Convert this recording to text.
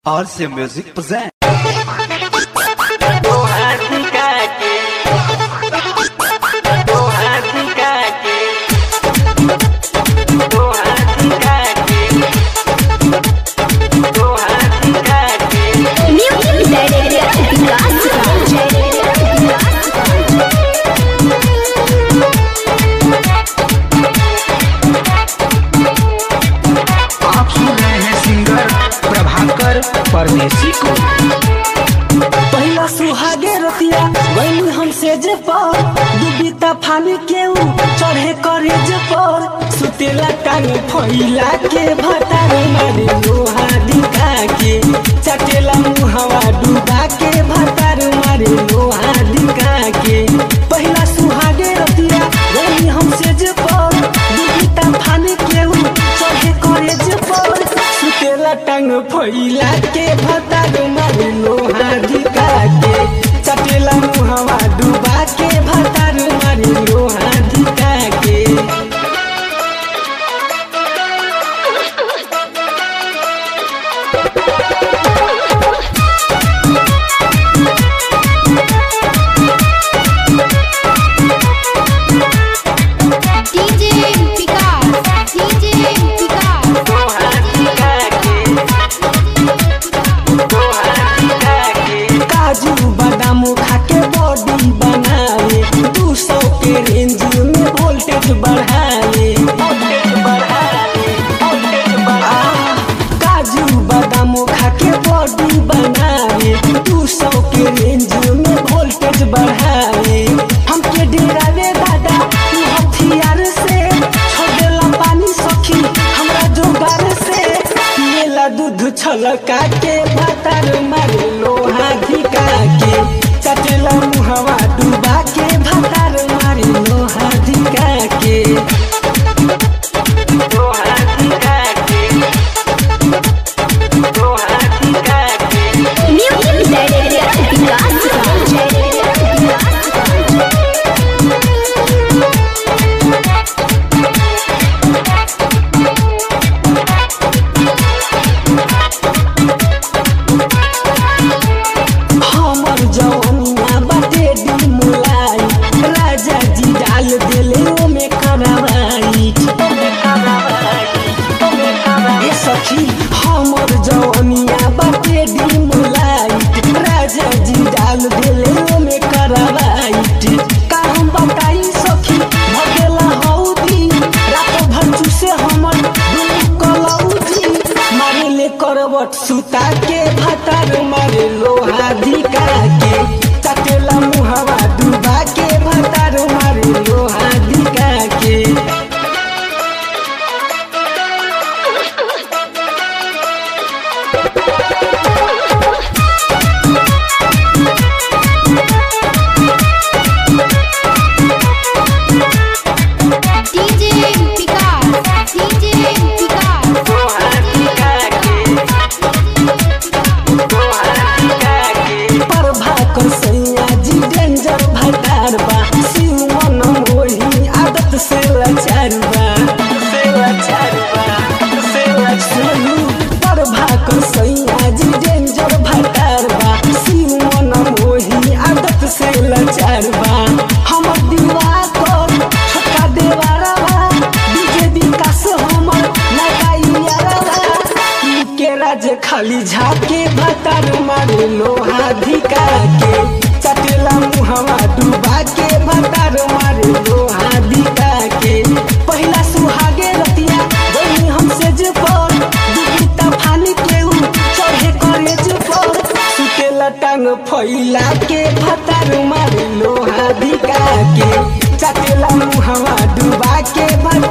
RC Music present. Music आप सुन रहे हैं सिंगर प्रभाकर परदेसी को पहिला सुहागे रतिया गईली हमसे जे पर दुबिता फानी के ऊ चढ़े करे जे पर सुतेला टांग फैला के भतार मारे लोहा दिखा के चटेला मुहवा डूबा के भतार मारे लोहा दिखा के पहिला सुहागे रतिया गईली हमसे जे पर दुबिता फानी के ऊ चढ़े करे जे पर सुतेला टांग फैला के भतार मारे लोहा दिखा के चटेला मुहवा डूबा के भतार मारे लोहा दिखा के DJ Picard, DJ Picard. काजू बादाम खा के बॉडी बनावे दू सौ के रेंज में वोल्टेज बढ़ावे वोल्टेज बढ़ावे वोल्टेज बढ़ावे काजू बादाम खा के बॉडी बनावे दू सौ के रेंज में वोल्टेज बढ़ावे हमके डेरावे दादा तू हथियार से छोड़ देला पानी सखी हमरा जोगार से पिएला दूध छलका के भातार मारे लोहा धिका के चटेला मुहवा डूबा के भातार मारे लोहा धिका के लोहा धिका के लोहा धिका के Music हमर जवनिया बाटे दी मुलाई राजा जी डाल देले ओमे करवाई ए सखी हमर जवनिया बाटे दी मुलाई राजा जी डाल देले ओमे करवाई का हम बताई सखी भगेला हौदी रात भर चूसे हमर दुनु कलौजी मारे ले करवट सुता के भातार मारे लोहा धिका के चटेला मुहवा डूबा के भातार मारे लोहा धिका के DJ Picard, DJ Picard. Prabhakar सैया जी डेंजर भटार बा शिव मन मोही आदत से लाचार बा से लाचार बा से लाचार प्रभाकर सैया जी डेंजर भटार बा शिव मन मोही आदत से लाचार बा हमर दीवा कर छोटका देवारा बा डीजे विकास हमर लगाइयारा बा के राज खाली झाके भतार मारे लोहा धिका के चटेला मुहवा डूबा के भतार मारे लोहा धिका के पहिला सुहागे रतिया गई हमसे जे पर दुबिता फानी के ऊ चढ़े करे जे पर सुतेला टांग फैला के भतार मारे लोहा धिका के चटेला मुहवा डूबा के भतार